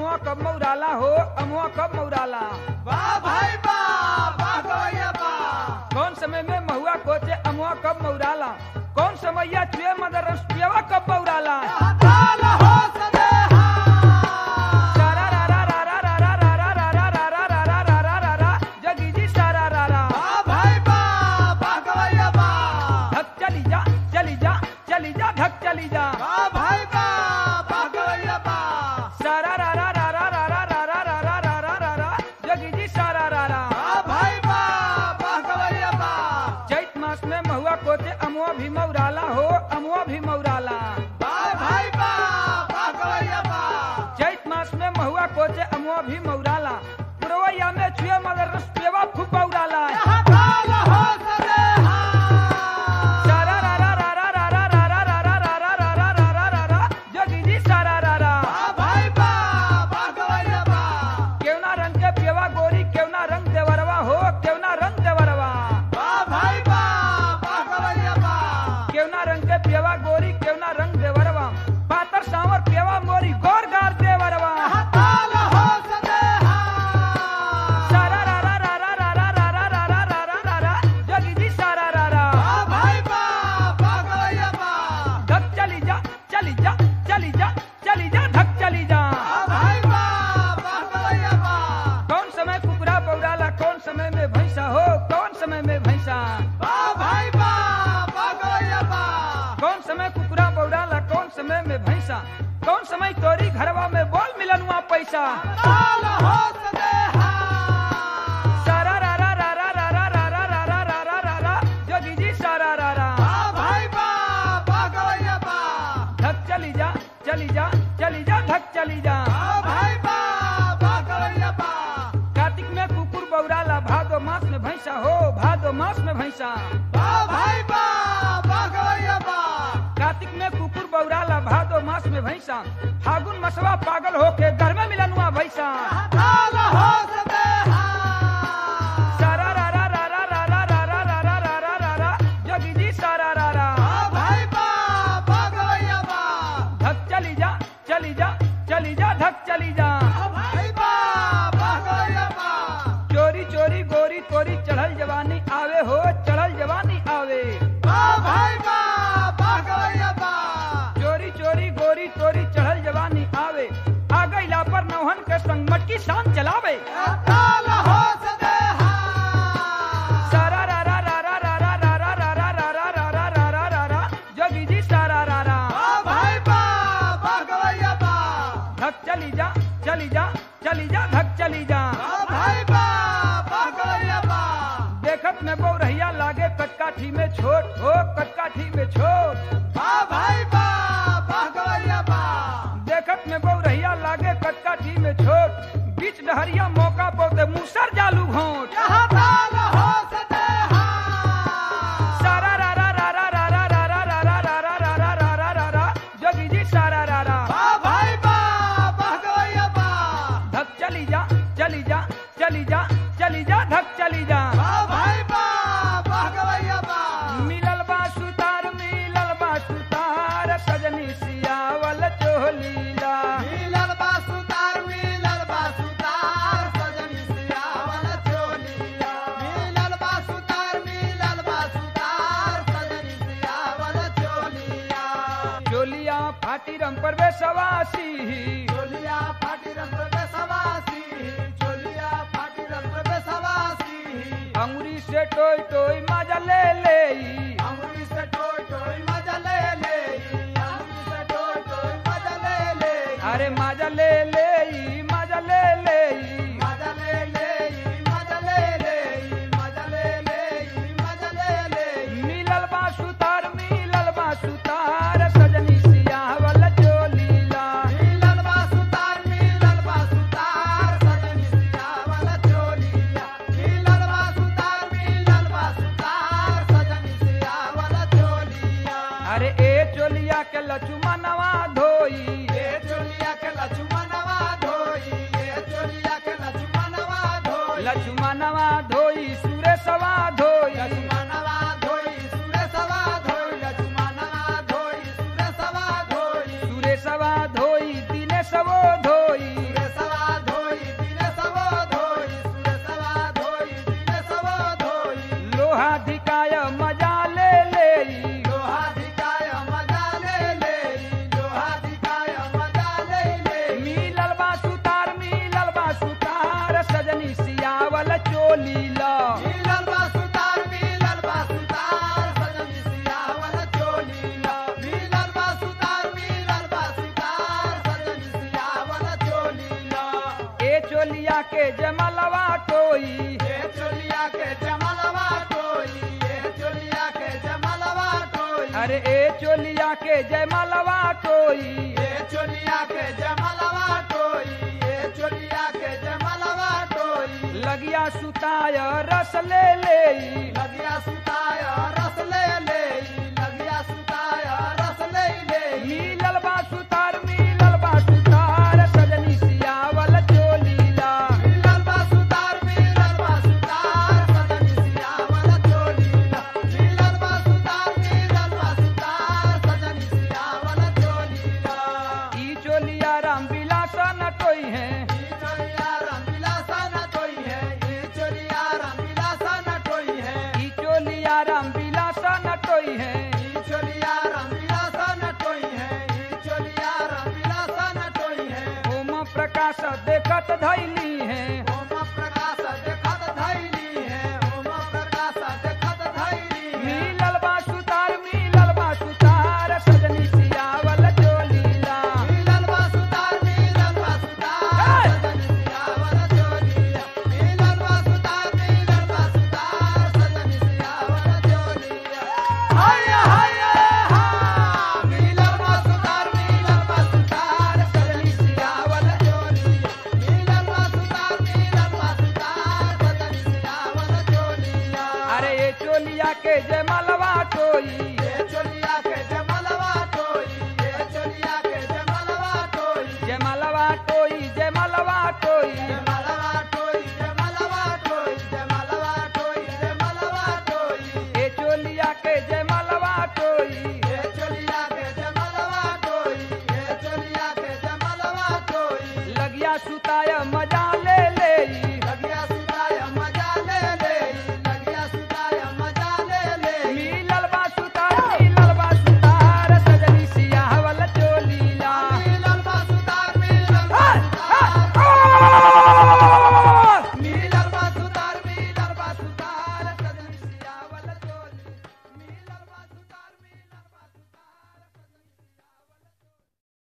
अमुआ कब मौराला हो अमुआ कब मौराला वाह भाई वाह वाह गवैया वाह कौन समय में महुआ कोचे अमुआ कब मौराला कौन समैया चुए मदर रस पियवा कब मौराला ताल हो सदेहा सारा रा रा रा रा रा रा रा रा रा रा रा रा रा रा रा रा रा जगी जी सारा रा रा वाह भाई वाह वाह गवैया वाह धक चली जा चली जा चली जा धक चली जा वाह भाई वाह वाह गवैया वाह सारा रा रा रा रा रा रा रा रा रा रा रा रा रा रा जगी जी सारा रा रा वाह भाई वाह वाह गवैया वाह चैत मास में महुआ कोचे अमुआ भी मौराला हो अमुआ भी मौराला वाह भाई वाह वाह गवैया वाह चैत मास में महुआ कोचे अमुआ भी मौराला पुरवैया में छुए मदर रस पियवा खूब बौराला ताल हो सदेहा सारा रा रा रा रा रा रा रा रा रा रा रा रा रा रा रा रा रा जगी जी सारा रा रा वाह भाई वाह वाह गवैया वाह केवना रंग के पियवा गोरी केवना रंग देवरवा हो केवना रंग देवरवा वाह भाई वाह वाह गवैया वाह केवना रंग के पियवा गोरी केवना रंग देवरवा पातर सांवर पियवा मोरी गौर गार देवरवा ताल हो सदेहा सारा रा रा रा रा रा रा रा रा रा रा रा रा रा जगी जी सारा रा रा वाह भाई वाह वाह गवैया वाह धक चली जा चली जा चली जा चली जा धक चली जा वाह भाई वाह वाह गवैया वाह कौन समय कुकरा बौराला कौन समय में भैंसा हो कौन समय में भैंसा वाह भाई वाह वाह गवैया वाह कौन समय कुकरा बौराला कौन समय में भैंसा कौन समय तोरी घरवा में बोल मिलनुआ पैसा ताल हो सदेहा सारा रा रा रा रा रा रा रा रा रा रा रा रा रा जोगी जी सारा रा रा वाह भाई वाह वाह गवैया वाह धक चली जा चली जा चली जा धक चली जा वाह भाई वाह वाह गवैया वाह कार्तिक में कुकुर बौराला भादो मास में भैंसा हो भादो मास में भैंसा वाह भाई वाह वाह गवैया वाह कार्तिक में कुकुर बौराला भादो मास में भैंसा फागुन मसवा पागल होके घर में मिलनुआ भैंसा ताल हो सदेहा सारा रा रा रा रा रा रा रा रा रा रा रा रा रा जोगी जी सारा रा रा वाह भाई वाह वाह गवैया वाह धक चली जा चली जा चली जा धक चली जा वाह भाई वाह वाह गवैया वाह चोरी चोरी गोरी तोरी चढ़ल जवानी आवे हो चढ़ल जवानी आवे वाह भाई वाह वाह गवैया वाह चोरी चोरी गोरी तोरी चढ़ल जवानी आवे आ गईला पर नौहन के संग मटकी शान चलावे ताल हो सदेहा सारा रा रा रा रा रा रा रा रा रा रा रा रा रा रा रा रा रा जोगी जी सारा रा रा वाह भाई वाह वाह गवैया वाह धक चली जा चली जा चली जा धक चली जा वाह भाई वाह वाह गवैया वाह देखत में बौरहिया लागे कटकाठी में छोट हो कटकाठी में छोट वाह भाई वाह वाह गवैया वाह देखत में बौरहिया लागे कटकाठी में छोट बीच डहरिया मौका पोते मुसर जालू घोट यहाँ ताल हो सदेहा सारा रा रा रा रा रा रा रा रा रा रा रा रा रा रा रा रा रा जोगी जी सारा रा रा वाह भाई वाह वाह गवैया वाह धक चली जा चली जा चली जा चली जा धक चली जा वाह भाई वाह वाह गवैया वाह मिलल बा सुतार मिलल बा सुतार सजनी सियावल चोलीला मिलल बा सुतार मिलल बा सुतार सजनी सियावल चोलिया मिलल बा सुतार मिलल बा सुतार सजनी सियावल चोलिया चोलिया फाटी रंग पर वे सवासी चोलिया फाटी रंग पे सवासी चोलिया फाटी रंग पे सवासी अंगुरी से टोई टोई मजा ले ले अंगुरी से टोय टोय मजा ले ले अंगुरी से टोय टोय मजा ले ले अरे मजा ले ले मजा ले ले मजा ले ले मजा ले ले मजा ले ले मजा ले ले मिलल बा सुतार मिलल बा सुतार सजनी सियावल चोलीला मिलल बा सुतार मिलल बा सुतार सजनी सियावल चोलिया मिलल बा सुतार मिलल बा सुतार चोलिया के जमलवा टोई ये चोलिया के जमलवा टोई ये चोलिया के जमलवा टोई अरे ए चोलिया के जयमलवा टोई ये चोलिया के जमलवा टोई ये चोलिया के जमलवा टोई लगिया सुताय रस ले ले लगिया सुताया रस ले ले लगिया सुताया रस ले ले मिलल बा सुतार मिलल बा सुतार सजनी सियावल चोलीला मिलल बा सुतार मिलल बा सुतार सजनी सियावल चोलीला मिलल बा सुतार मिलल बा सुतार सजनी सियावल चोलीला ई चोलिया राम विलास न टोई है ई चोलिया रामविलासा न टोई है ई चोलिया रामविलासा न टोई है ई चोलिया राम विलास न टोई है ई चोलिया रामविलासा न टोई है ई चोलिया रामविलासा न टोई है ओम प्रकाश देखत धैली है ओम प्रकाश देखत धैली है ओम प्रकाश देखत धैली है मिलल बा सुतार मिलल बा सुतार सजनी सियावल चोलीला मिलल बा सुतार मिलल बा सुतार सजनी सियावल चोलिया मिलल बा सुतार मिलल बा सुतार सजनी सियावल चोलिया हाय हाय हा मिलल बा सुतार मिलल बा सुतार सजनी सियावल चोलिया मिलल बा सुतार मिलल बा सुतार सजनी सियावल चोलिया अरे ए चोलिया के जयमलवा टोई ये चोलिया के जमलवा टोई ये चोलिया के जमलवा टोई जयमलवा टोई जयमलवा टोई जमलवा टोई जमलवा टोई जमलवा टोई जमलवा टोई ए चोलिया के जयमलवा टोई ये चोलिया के जमलवा टोई ये चोलिया के जमलवा टोई लगिया सुताय मजा